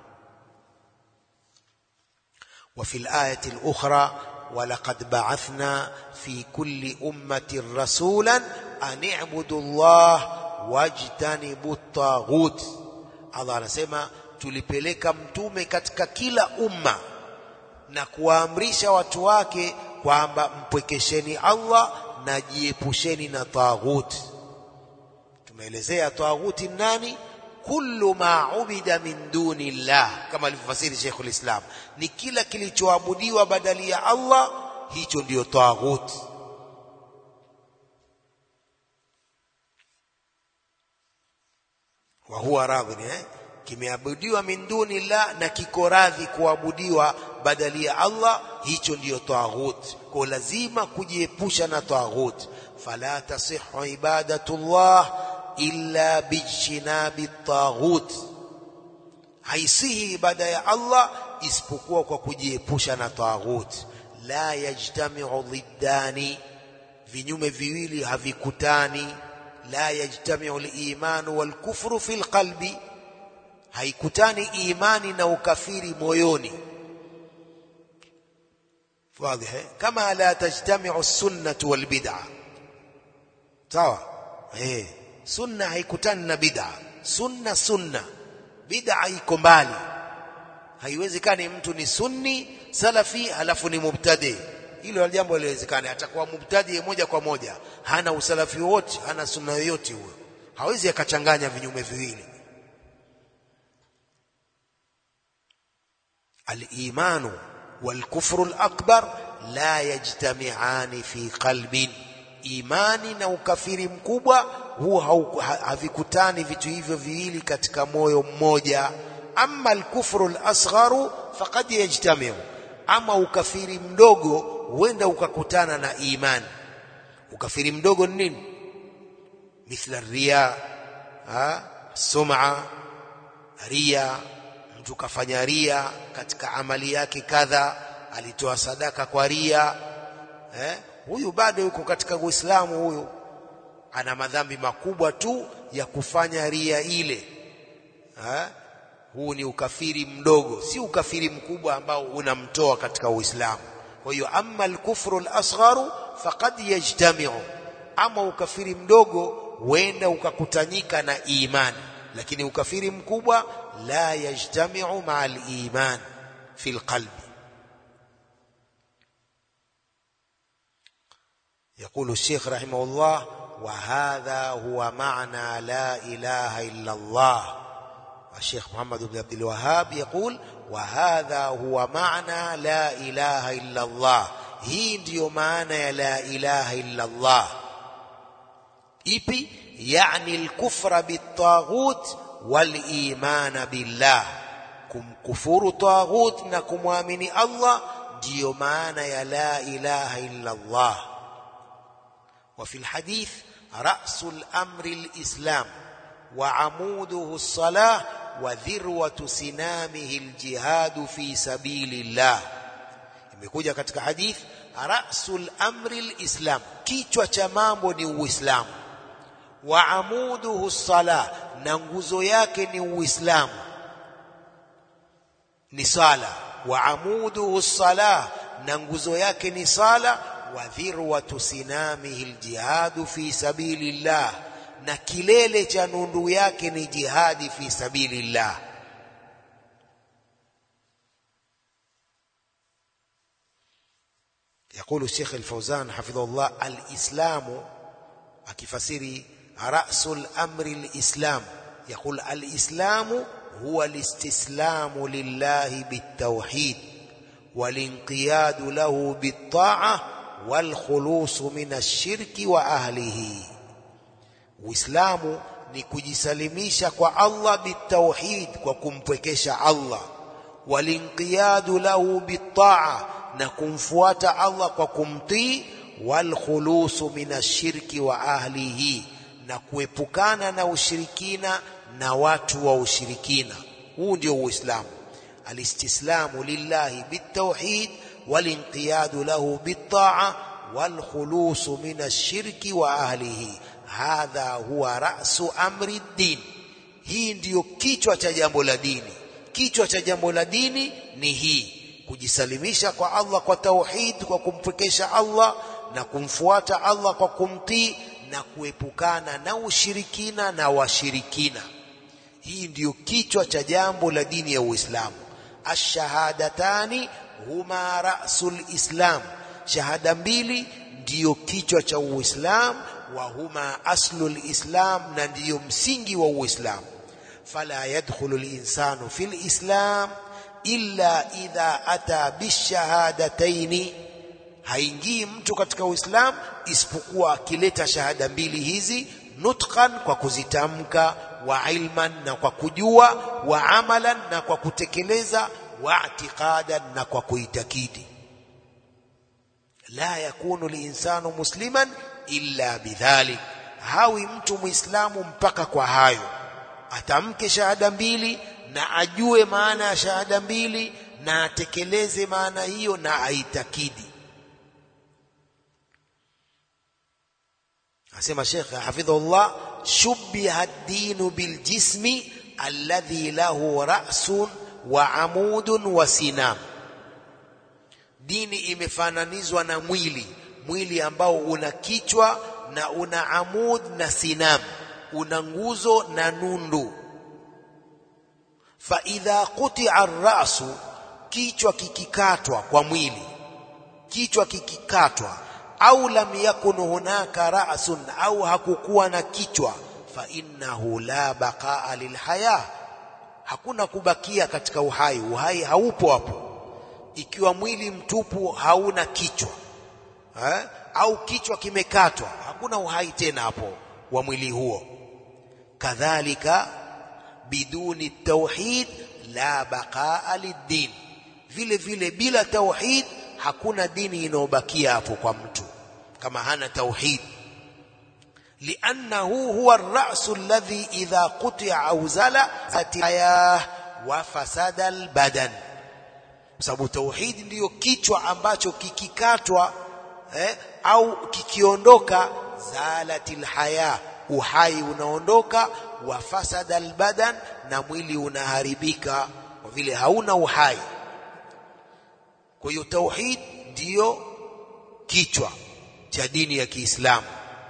وفي الآية الأخرى ولقد بعثنا في كل أمة رسولا أن اعبدوا الله واجتنبوا الطاغوت الله anasema tulipeleka mtume katika kila umma na kuwaamrisha watu wake kwamba mpwekesheni Allah na jiepusheni na taghut tumeelezea taghuti nani kullu ma ubida min duni llah kama alivyofasiri Sheikh ulislam ni kila kilichoabudiwa badali ya Allah hicho ndiyo taghut wa huwa radhi eh kimeabudiwa min duni llah na kiko radhi kuabudiwa badali ya Allah hicho ndiyo taghut kwa lazima kujiepusha na taghut fala tasihhu ibadatullah illa bijtinabi taghut haisihi ibada ya Allah isipokuwa kwa kujiepusha na taghut la yajtamiu dhiddani vinyume viwili havikutani la yajtamiu al-imanu wal-kufru fil qalbi haikutani imani na ukafiri moyoni واضح كما لا تجتمع السنة والبدعة sawa eh sunna haikutani na bid'a sunna sunna bid'a iko mbali haiwezekani mtu ni sunni salafi halafu ni mubtadi hilo jambo haliwezekani atakuwa mubtadi moja kwa moja hana usalafi wote hana sunna yoyote huyo hawezi akachanganya vinyume viwili al-imanu wal-kufru al-akbar la yajtami'ani fi qalbin imani na ukafiri mkubwa huwa havikutani vitu hivyo viwili katika moyo mmoja amma al-kufru al-asgharu faqad yajtami'u ama ukafiri mdogo huenda ukakutana na imani ukafiri mdogo ni nini mithla riya ha sum'a riya mtu kafanya ria katika amali yake kadha alitoa sadaka kwa ria eh huyu bado yuko katika Uislamu huyu ana madhambi makubwa tu ya kufanya ria ile eh huu ni ukafiri mdogo si ukafiri mkubwa ambao unamtoa katika Uislamu kwa hiyo amma al-kufru al-asgharu faqad yajtami'u ama ukafiri mdogo huenda ukakutanyika na imani lakini ukafiri mkubwa la yajtami'u ma'a al-iman fi al-qalbi يقول الشيخ رحمه الله وهذا هو معنى لا إله إلا الله الشيخ محمد بن عبد الوهاب يقول وهذا هو معنى لا إله إلا الله hii ndiyo maana ya la ilaha illa Allah ipi yani al-kufra bit-taghut wal-iman billah kumkufuru taghut na kumwamini Allah ndiyo maana ya la ilaha illa Allah وفي الحديث رأس الأمر الإسلام وعموده الصلاة وذروة سنامه الجهاد في سبيل الله imekuja katika hadith rasul amri alislam kichwa cha mambo ni uislamu wa amuduhu sala na nguzo yake ni uislamu ni sala wa amuduhu sala na nguzo yake ni sala wa dhirwatu sinamihi aljihadu fi sabilillah na kilele cha nundu yake ni jihadi fi sabilillah يقول الشيخ الفوزان حفظه الله الإسلام أكفسري رأس الأمر الإسلام يقول الإسلام هو الاستسلام لله بالتوحيد والانقياد له بالطاعة والخلوص من الشرك وأهله وإسلام ni kujisalimisha kwa Allah bitauhid kwa kumpwekesha Allah walinqiyadu lahu bitaa na kumfuata Allah kwa kumtii wal khulusu minashirki wa ahlihi na kuepukana na ushirikina na watu wa ushirikina huu ndio uislamu alistislamu lillahi bitauhid walinqiyadu lahu bitaa wal khulusu minashirki wa ahlihi hadha huwa ra'su amri din hii ndiyo kichwa cha jambo la dini kichwa cha jambo la dini ni hii kujisalimisha kwa Allah kwa tauhid kwa kumpwekesha Allah na kumfuata Allah kwa kumtii na kuepukana na ushirikina na washirikina hii ndiyo kichwa cha jambo la dini ya Uislamu ash-shahadatani huma ra'sul islam shahada mbili ndiyo kichwa cha Uislamu wa huma aslul islam na ndiyo msingi wa Uislamu fala yadkhulu al-insanu fil islam illa idha ata bishahadataini haingii mtu katika uislamu isipokuwa akileta shahada mbili hizi nutqan kwa kuzitamka wa ilman na kwa kujua wa amalan na kwa kutekeleza wa i'tiqadan na kwa kuitakidi la yakunu linsanu musliman illa bidhalik hawi mtu muislamu mpaka kwa hayo atamke shahada mbili na ajue maana ya shahada mbili na atekeleze maana hiyo na aitakidi asema Sheikh hafidhullah shubbiha ad-din biljismi alladhi lahu ra'sun wa amudun wa sinam dini imefananizwa na mwili mwili ambao una kichwa na una amud na sinam una nguzo na nundu fa idha quti'a ar-ra'su kichwa kikikatwa kwa mwili kichwa kikikatwa au lam yakun hunaka ra'sun au hakukuwa na kichwa fa innahu la baqa'a lilhaya hakuna kubakia katika uhai uhai haupo hapo ikiwa mwili mtupu hauna kichwa eh? au kichwa kimekatwa hakuna uhai tena hapo wa mwili huo kadhalika biduni tauhid la baqaa lid vile vile bila tauhid hakuna dini inayobakia hapo kwa mtu kama hana tauhid liannahu huwa ar-ra'su alladhi idha quti'a aw zala atiyah wa fasada al-badan sababu tauhid ndiyo kichwa ambacho kikikatwa eh, au kikiondoka zalatil haya uhai unaondoka wa fasada albadan na mwili unaharibika kwa vile hauna uhai kwa hiyo tauhid ndiyo kichwa cha dini ya Kiislamu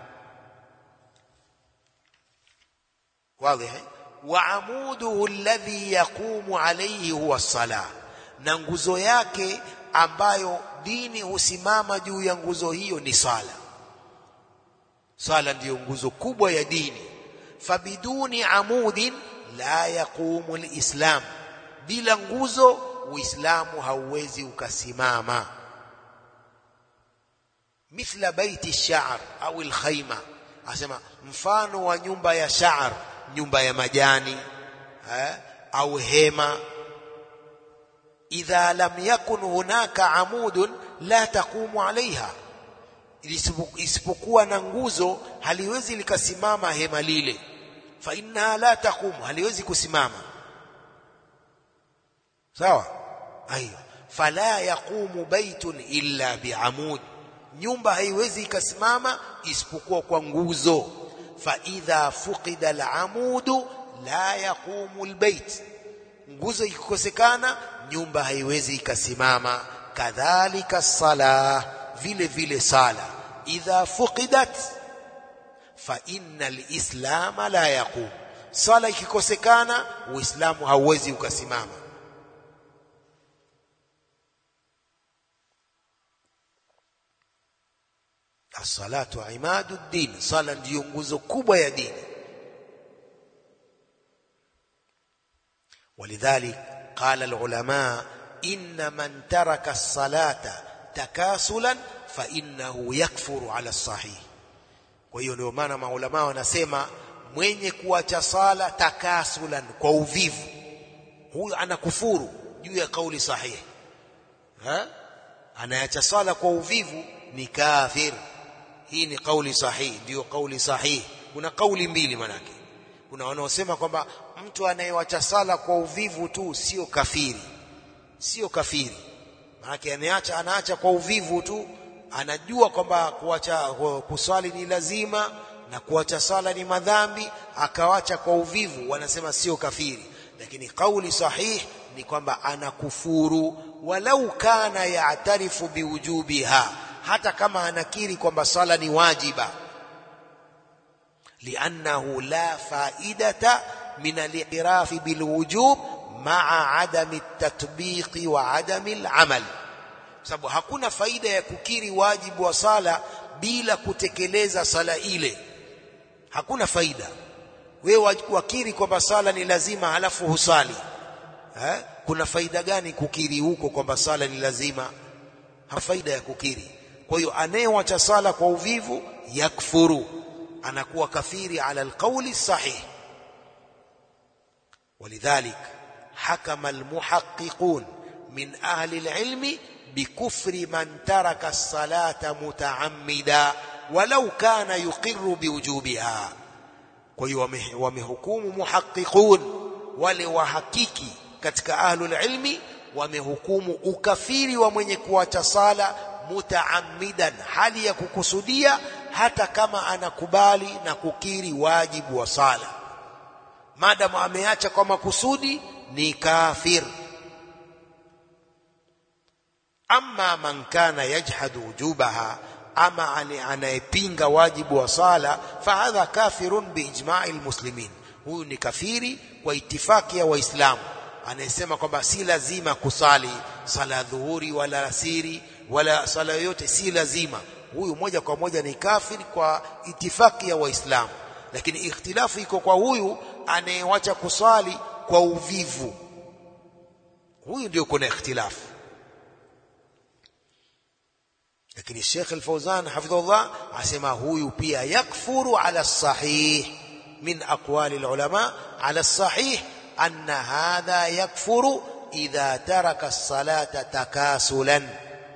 wazi wa amuduhu alladhi yaqumu alayhi huwa salah na nguzo yake ambayo dini husimama juu ya nguzo hiyo ni sala sala ndiyo nguzo kubwa ya dini fabiduni amudin la yaqumu alislam bila nguzo uislamu hauwezi ukasimama mithla baiti sha'r au alkhayma asema mfano wa nyumba ya sha'r nyumba ya majani eh, au hema idha lam yakun hunaka amudun la taqumu alaiha isipokuwa na nguzo haliwezi likasimama hema lile fa innaha la taqumu haliwezi kusimama sawa aiyo fala yaqumu baitun illa biamud nyumba haiwezi ikasimama isipokuwa kwa nguzo fa idha fuqida alamudu la yaqumu albayt nguzo ikikosekana nyumba haiwezi ikasimama kadhalika sala vile vile sala idha fuqidat fa innal islama la yaqum sala ikikosekana uislamu hauwezi ukasimama as-salatu imadu din sala ndiyo nguzo kubwa ya dini ولذلك قال العلماء إن من ترك الصلاة تكاسلا فإنه يكفر على الصحيح kwa hiyo ndio maana maulama wanasema mwenye kuacha sala takasulan kwa uvivu huyu anakufuru juu ya kauli sahihi ha anayacha sala kwa uvivu ni kafir hii ni kauli sahihi ndio kauli sahihi kuna kauli mbili manake kuna wanaosema kwamba mtu anayewacha sala kwa uvivu tu sio kafiri sio kafiri maana anaacha anaacha kwa uvivu tu anajua kwamba kuacha kuswali ni lazima na kuacha sala ni madhambi akawacha kwa uvivu wanasema sio kafiri lakini kauli sahih ni kwamba anakufuru walau kana yaatarifu biwujubiha hata kama anakiri kwamba sala ni wajiba لأنه لا فائدة من الاعتراف بالوجوب مع عدم التطبيق وعدم العمل sababu hakuna faida ya kukiri wajibu wa sala bila kutekeleza sala ile hakuna faida wewe wakiri kwamba sala ni lazima halafu husali eh? kuna faida gani kukiri huko kwamba sala ni lazima ha faida ya kukiri kwa hiyo anayewacha sala kwa uvivu yakfuru anakuwa kafiri ala alqawli sahih ولذلك حكم المحققون من أهل العلم بكفر من ترك الصلاة متعمدا ولو كان يقر بوجوبها kwa hiyo wamehukumu muhaqiqun wale wahakiki katika ahlul ilmi wamehukumu ukafiri wa mwenye kuacha sala mutaammidan hali ya kukusudia hata kama anakubali na kukiri wajibu wa sala maadamu ameacha kwa makusudi ni kafir amma man kana yajhadu wujubaha ama anayepinga wajibu wa sala fahadha kafirun biijma'i almuslimin huyu ni kafiri kwa itifaki ya waislamu anayesema kwamba si lazima kusali sala dhuhuri wala asiri wala sala yoyote si lazima huyu moja kwa moja ni kafiri kwa itifaki ya waislamu lakini ikhtilafu iko kwa huyu anayewacha kusali kwa uvivu huyu ndio kuna ikhtilafu lakini Sheikh Al-Fauzan hafidhullah asema huyu pia yakfuru ala sahih min aqwali ulama ala sahih anna hadha yakfuru idha taraka as-salata takasulan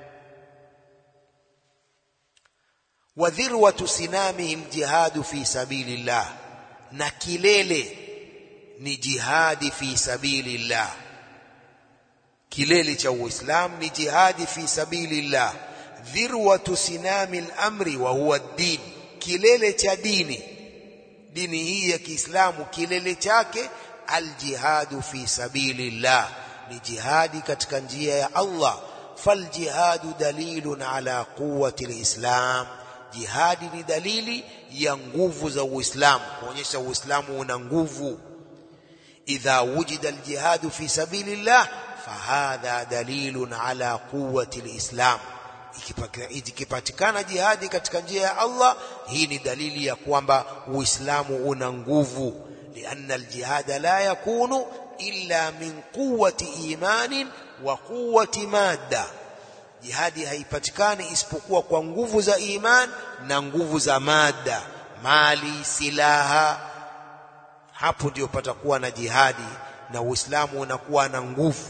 wa dhirwatu sinamihi al-jihad fi sabilillah na kilele ni jihadi fi sabilillah kilele cha uislamu ni jihadi fi sabilillah dhirwatu sinami al-amri wa huwa ad-din kilele cha dini dini hii ya Kiislamu kilele chake aljihadu fi sabilillah ni jihadi katika njia ya Allah faljihadu dalilun ala quwwati alislam jihadi ni dalili ya nguvu za Uislamu kuonyesha Uislamu una nguvu idha wujida aljihadu fi sabilillah fahadha dalilun ala quwwati alislam ikipatikana jihadi katika njia ya Allah hii ni dalili ya kwamba Uislamu una nguvu lianna aljihada la yakunu illa min quwwati imanin wa quwwati madda jihadi haipatikani isipokuwa kwa nguvu za iman na nguvu za mada mali silaha hapo ndio patakuwa na jihadi na Uislamu unakuwa na nguvu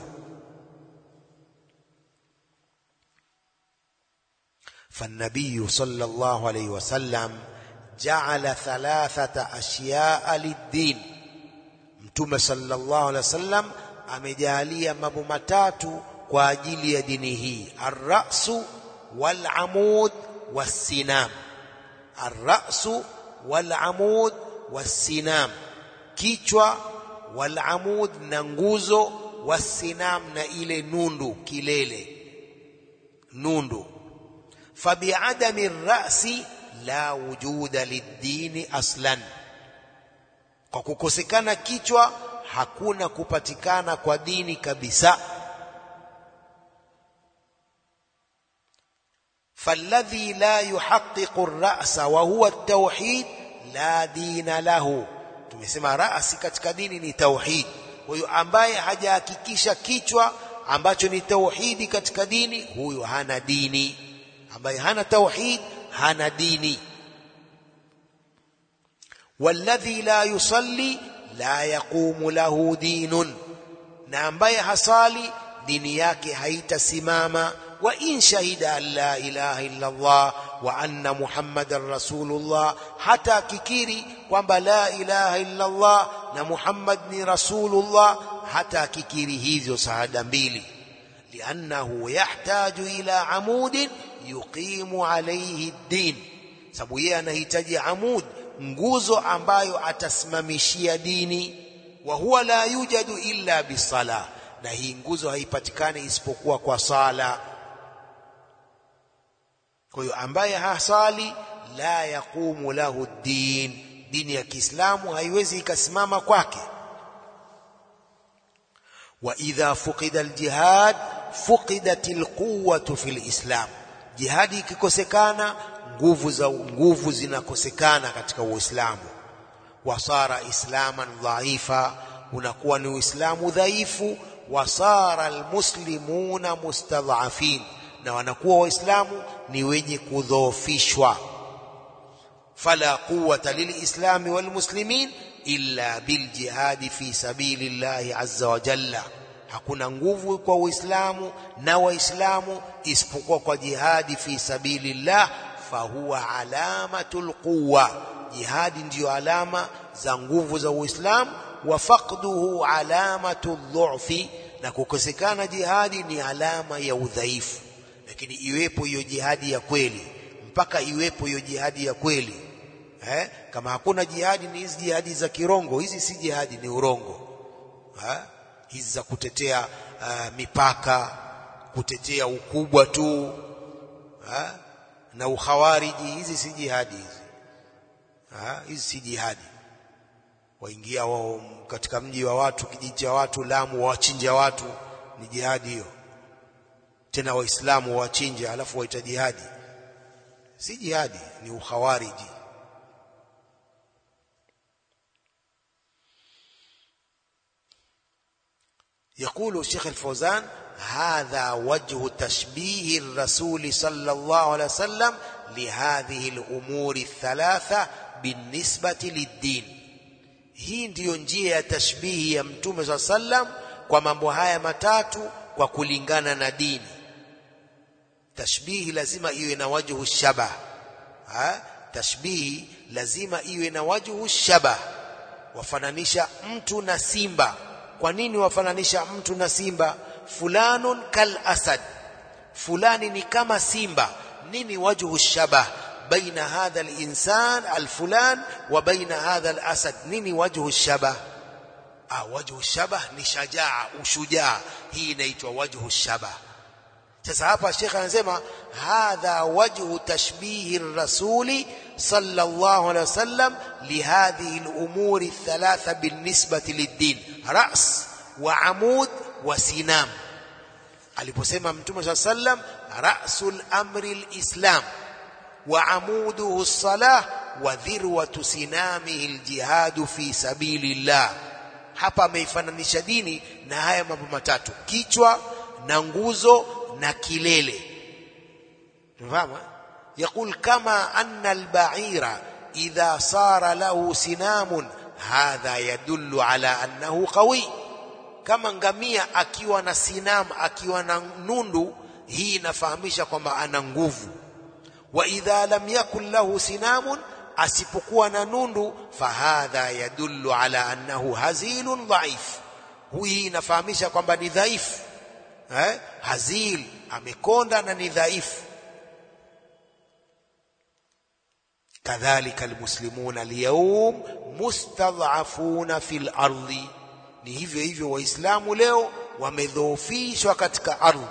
فالنبي صلى الله عليه وسلم جعل ثلاثة أشياء للدين mtume sallallahu alaihi wasallam amejalia mambo matatu kwa ajili ya dini hii arrasu walamud wassinam arrasu walamud wassinam kichwa walamud na nguzo wassinam na ile nundu kilele nundu fabiadami rasi la wujuda lidini aslan kwa kukosekana kichwa hakuna kupatikana kwa dini kabisa فالذي لا يحقق الرأس وهو التوحيد لا دين له tumesema rasi katika dini ni tauhid kwa hiyo ambaye hajahakikisha kichwa ambacho ni tauhidi katika dini huyo hana dini ambaye hana tauhid hana dini والذي لا يصلي لا يقوم له دين na ambaye hasali dini yake haitasimama wa in shahida an la ilaha illa Allah wa anna muhammadan rasulullah hata akikiri kwamba la ilaha illa Allah na Muhammad ni rasulullah hata akikiri hizo shahada mbili liannahu yahtaju ila amudin yuqimu alayhi ad-din sababu yeye anahitaji amud nguzo ambayo atasimamishia dini wa huwa la yujadu illa bisala na hii nguzo haipatikani isipokuwa kwa sala kwa hiyo ambaye hasali la yaqumu lahu din dini ya Kiislamu haiwezi ikasimama kwake wa idha fuqida aljihad fuqidat alquwwatu fil islam jihadi ikikosekana nguvu za nguvu zinakosekana katika Uislamu wasara islaman dhaifa unakuwa ni uislamu dhaifu wasara almuslimuna mustadhafin na wanakuwa waislamu ni wenye kudhoofishwa fala quwwata lilislami walmuslimin illa biljihadi fi sabilillahi azza wa jalla hakuna nguvu kwa uislamu na waislamu isipokuwa kwa jihadi fi sabilillah fahuwa alamatul quwwa jihadi ndiyo alama za nguvu za uislamu wa faqduhu alamatu dhu'fi na kukosekana jihadi ni alama ya udhaifu lakini iwepo hiyo jihadi ya kweli mpaka iwepo hiyo jihadi ya kweli eh? kama hakuna jihadi ni hizi jihadi za kirongo hizi si jihadi ni urongo eh? hizi za kutetea uh, mipaka kutetea ukubwa tu ha? na ukhawariji hizi si jihadi hizi ha? hizi si jihadi waingia wao katika mji wa watu kijiji cha watu Lamu wawachinja watu ni jihadi hiyo tena waislamu wawachinja alafu waita jihadi si jihadi ni ukhawariji يقول الشيخ الفوزان هذا وجه تشبيه الرسول صلى الله عليه وسلم لهذه الأمور الثلاثة بالنسبة للدين hii ndiyo njia ya tashbihi ya mtume saa sallam kwa mambo haya matatu kwa kulingana na dini tashbihi lazima iwe na wajhu shabah ha? tashbihi lazima iwe na wajhu shabah wafananisha mtu na simba kwa nini wafananisha mtu na simba fulanun kal asad fulani ni kama simba nini wajhu shabah baina hadha al-insan al-fulan wa baina hadha al-asad nini wajhu shabah ah wajhu shabah ni shajaa ushujaa hii inaitwa wajhu shabah sasa hapa shekhe anasema hadha wajhu tashbihi rasuli sallallahu alaihi wasallam lihadhihi al-umuri thalatha binisbati lid-din ras wa amud wa sinam aliposema mtume saa sallam rasul amri lislam wa amuduhu lsalah wa dhirwatu sinamihi ljihadu fi sabili llah hapa ameifananisha dini na haya mambo matatu kichwa na nguzo na kilele tunafahamu يقول كما أن البعير إذا صار له سنام هذا يدل على أنه قوي kama ngamia akiwa na sinam akiwa na nundu hii inafahamisha kwamba ana nguvu wa idha lam yakun lahu sinamun asipokuwa na nundu fahadha yadullu ala annahu hazilun dhaif hii inafahamisha kwamba ni dhaifu eh? hazil amekonda na ni dhaifu kadhalika almuslimuna alyawm mustadhafuna fil ardi ni hivyo hivyo waislamu leo wamedhoofishwa katika ardhi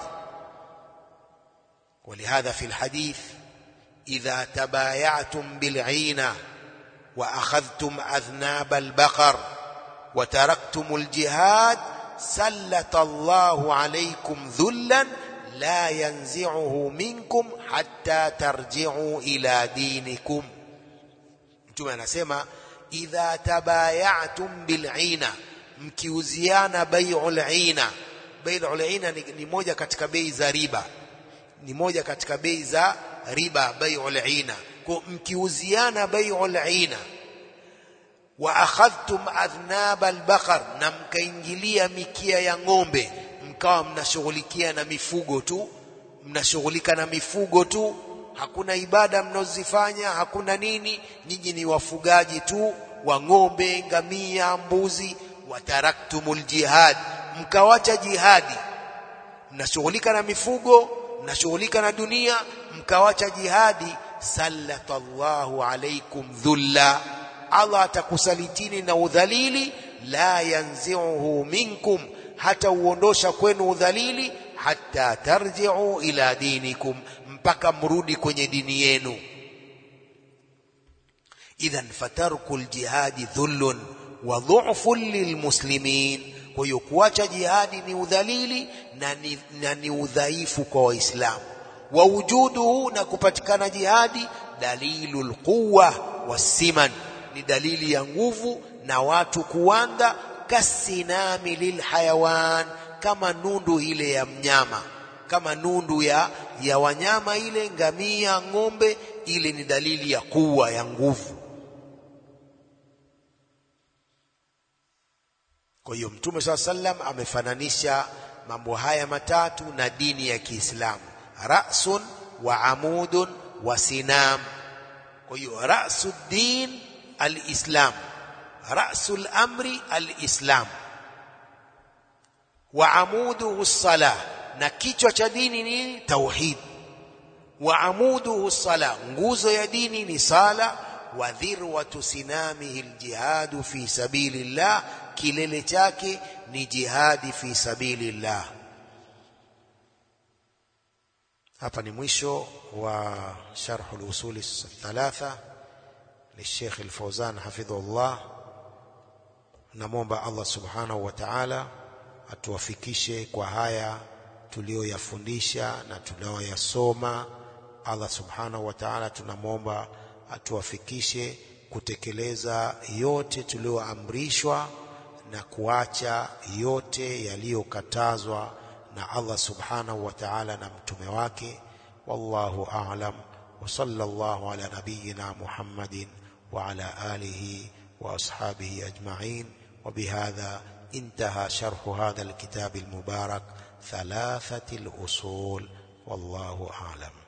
ولهذا في الحديث إذا تبايعتم بالعينة وأخذتم أذناب البقر وتركتم الجهاد سلط الله عليكم ذلا لا ينزعه منكم حتى ترجعوا إلى دينكم mtume anasema idha tabayatum bil'ina mkiuziana bai'ul ina bai'ul ina ni, ni moja katika bei za riba ni moja katika bei za riba bai'ul ina kwa mkiuziana bai'ul ina wa akhadhtum adhnab albaqar na mkaingilia mikia ya ng'ombe mkawa mnashughulikia na mifugo tu mnashughulika na mifugo tu hakuna ibada mnazozifanya hakuna nini nyinyi ni wafugaji tu wa ng'ombe ngamia mbuzi wataraktumul jihad mkawacha jihadi mnashughulika na mifugo mnashughulika na dunia mkawacha jihadi sallatallahu alaikum dhulla Allah atakusalitini na udhalili la yanzi'uhu minkum hata uondosha kwenu udhalili hata tarji'u ila dinikum mpaka mrudi kwenye dini yenu idhan fatarku aljihadi dhullun wa dhu'fun lilmuslimin kwa hiyo kuacha jihadi ni udhalili na ni, na ni udhaifu kwa waislamu wa wujuduhu na kupatikana jihadi dalilul quwwa wasiman ni dalili ya nguvu na watu kuanda kasinami lilhayawan kama nundu ile ya mnyama kama nundu ya, ya wanyama ile ngamia ng'ombe ile ni dalili ya kuwa ya nguvu kwa hiyo mtume saa sallam amefananisha mambo haya matatu na dini ya Kiislamu rasun wa amudun wa sinam kwa hiyo rasu din alislam rasul amri alislam wa amuduhu sala na kichwa cha dini ni tauhid wa amuduhu sala nguzo ya dini ni sala wa dhirwatu sinamihi aljihadu fi sabilillah kilele chake ni jihadi fi sabilillah hapa ni mwisho wa sharh al-usul thalatha للشيخ الفوزان حفظه الله namwomba Allah subhanahu wa ta'ala atuwafikishe kwa haya tuliyoyafundisha na tunayoyasoma Allah subhanahu wa ta'ala tunamwomba atuwafikishe kutekeleza yote tuliyoamrishwa na kuacha yote yaliyokatazwa na Allah subhanahu wa ta'ala na mtume wake wallahu a'lam wa sallallahu ala nabiyyina Muhammadin wa ala alihi wa ashabihi ajma'in وبهذا انتهى شرح هذا الكتاب المبارك ثلاثة الأصول والله أعلم